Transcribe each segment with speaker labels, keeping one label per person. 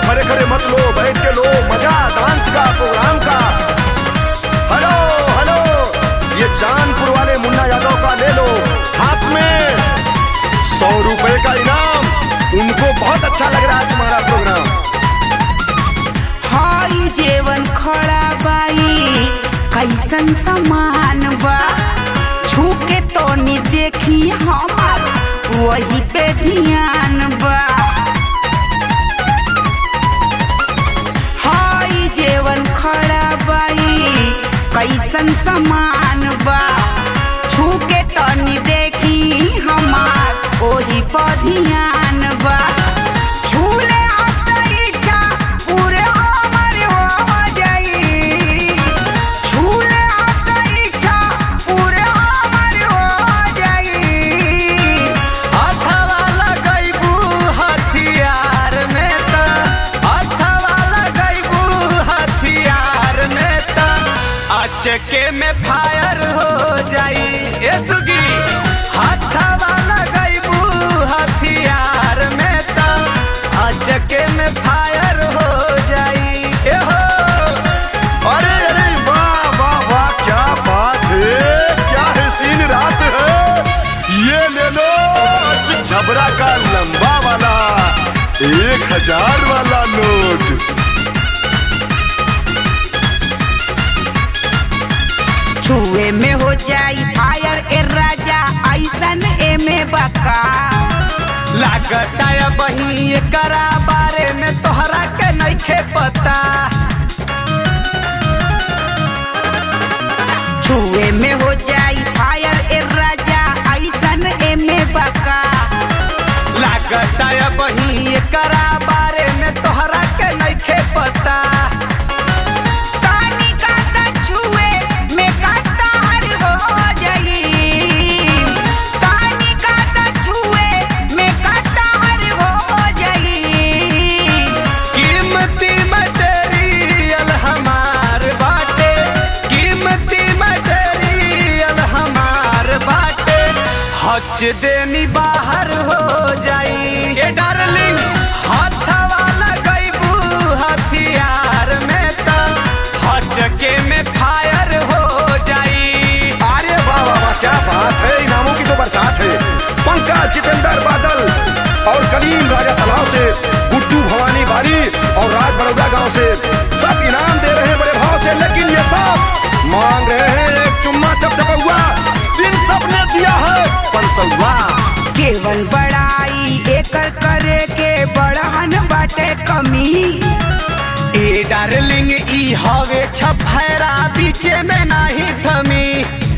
Speaker 1: खड़े खड़े मत लो बैठ के लो मजा डांस का प्रोग्राम का हेलो हेलो ये चांदपुर वाले मुन्ना यादव का ले लो हाथ में सौ रुपए का इनाम उनको बहुत अच्छा लग रहा है तुम्हारा प्रोग्राम
Speaker 2: हई जेवन खड़ा बाई कैसन समान बा छू के तो नी देखी हमार वही पे ध्यान बा हई जेवन खड़ा बाई कैसन समान बा छू के तो नी देखी हमार वही पे ध्यान बा छूले इच्छा पूरे हमर हो जाई छूले इच्छा पूरे हमर हो जाई
Speaker 3: हथवा लगैबू हथियार में त हथवा लगैबू हथियार में त अचके में फायर हो जाई ए सुगी हथवा लगैबू हथियार में त अचके में फायर हो जाई ए हो
Speaker 1: अरे अरे वाह वाह वाह क्या बात है क्या है सीन रात है ये ले लो झबरा का लंबा वाला एक हजार वाला नोट
Speaker 2: छुए में हो जाई फायर ए राजा ऐसन एमे बका
Speaker 3: लागता है बही एकरा बारे में तोहरा के नइखे पता
Speaker 2: छुए में हो जाई फायर ए राजा ऐसन एमे बका
Speaker 3: लागता है बही एकरा बारे में तोहरा के नइखे पता
Speaker 2: तानी का सा छुए में कतार हो जाई तानी का सा छुए में कतार हो जाई
Speaker 3: कीमती मटेरियल हमार बाटे कीमती मटेरियल हमार बाटे हच देनी बाहर हो जाई ए डार्लिंग हथवा लगैबू हथियार में त हचके में फायर हो जाई
Speaker 1: अरे वाह वाह वाह क्या बात है इनामों की तो बरसात है पंकज जितेंद्र बादल और कलीम राजा तालाब से गुड्डू भवानी बारी और राज बड़ौदा गांव से सब इनाम दे रहे हैं बड़े भाव से लेकिन ये सब मांग रहे हैं एक चुम्मा चपचपा इन सब ने दिया है पंसौआ
Speaker 2: केवल बड़ाई एकर करे के बड़हन बाटे कमी
Speaker 3: ए डार्लिंग ई हवे छफैरा बीचे में नाही थमी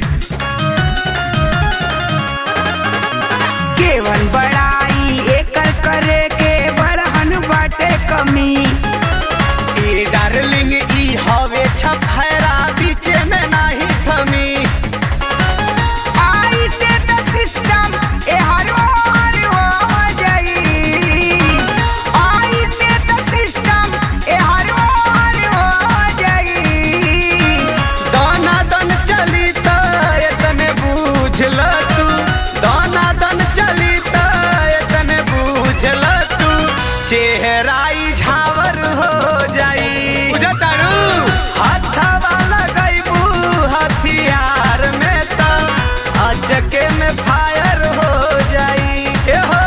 Speaker 2: केवल बड़ाई एकर करे के बड़हन बाटे कमी
Speaker 3: ए डार्लिंग ई हवे छफैरा बीचे में नाही थमी
Speaker 2: आई से तो सिस्टम ए हर ओर हो जाई आई से तो सिस्टम ए हर ओर हो जाई
Speaker 3: दाना दन चली त एतने बूझल तू दाना दन चली त एतने बूझल तू चेहराई झावर हो जाई बुझतारू हथवा लगैबू हथियार में त अचके में फायर हो जाई ए हो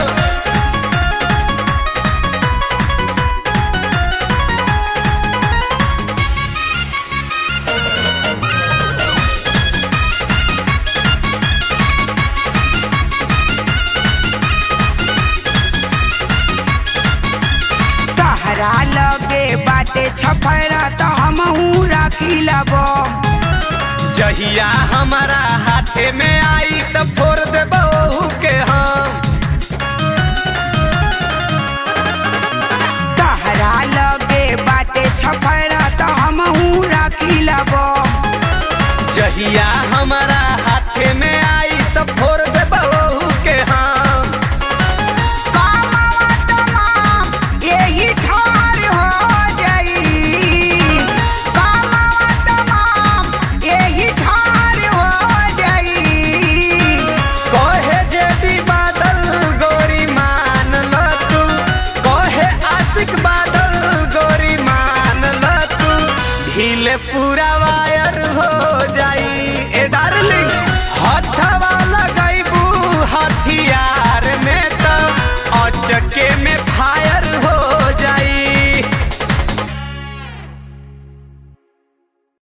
Speaker 2: तहरा लगे बाटे छफरा तो हमहू राखी लबो
Speaker 3: जहिया हमारा हाथे में आई त फोड़ देबो के हम
Speaker 2: तहरा लगे बाटे छफरा तो हमहू राखी लबो
Speaker 3: जहिया हमारा हाथे में आई त फोड़ देबो के हम
Speaker 2: कामवा तमाम यही ठार हो जाई कामवा तमाम यही ठार हो जाई
Speaker 3: कहे जे भी बादल गोरी मान ल तू कहे आशिक बादल दिल पूरा वायर हो जाई ए डार्लिंग हथवा